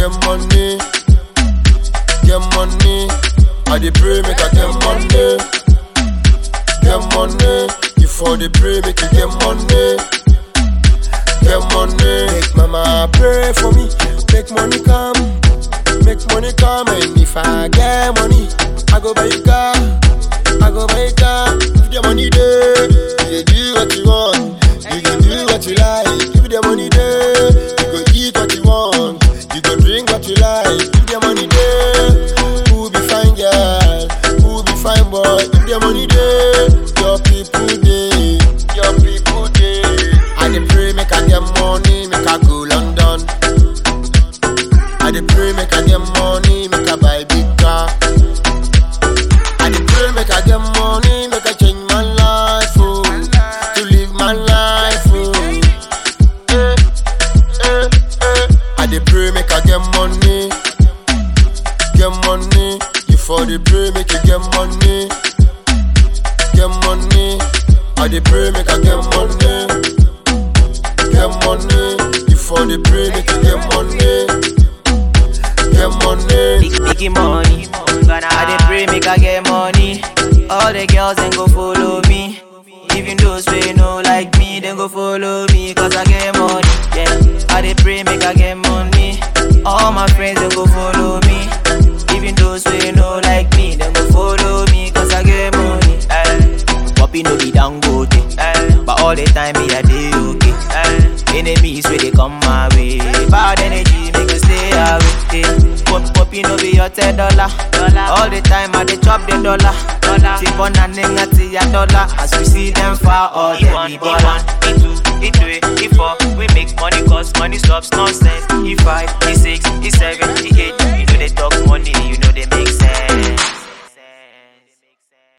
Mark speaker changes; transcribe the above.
Speaker 1: get money, get money. I dey pray make I get money, get money. You for the pray make you get money, get money. Make mama pray for me, make money come, make money come. And if I get money, I go buy a car, I go buy a car. If the money there, you dey do what you want, you go do what you like. If the money there, you go eat what you want, you go drink what you like. If the money there, who be fine girl, who be fine boy. If the money there, your people dey, your people dey. I dey pray make I get money, make I go London. I dey pray make I get money, make I buy big car. I dey pray make I get money, make I change my life, oh, to live my life, oh. Eh, eh, eh. I dey pray make I get money, get money. You for the pray make you get money, get money. I dey pray make I get money, get money. You for the pray make you get money, get money.
Speaker 2: Big, biggie money. I dey pray make I get money. All the girls then go follow me. Even those wey no like me, then go follow me cause I get money. Yeah, I dey pray make I get money. All my friends then go follow me. Even those wey no like me, then go follow me cause I get money. Eh. Poppy no be dangote, eh. but all the time me I dey okay. Eh. Enemies where they come my way, bad energy make you stay away. Eh. Pop poppy no be your ten dollar. All the time I dey chop the dollar. Tip on a nigga to your dollar. As we see them far, all them be baller.
Speaker 3: E2, E3, E4, we make money cause money stops nonsense. E5, E6, E7, E8, you know they talk money, you know they make sense.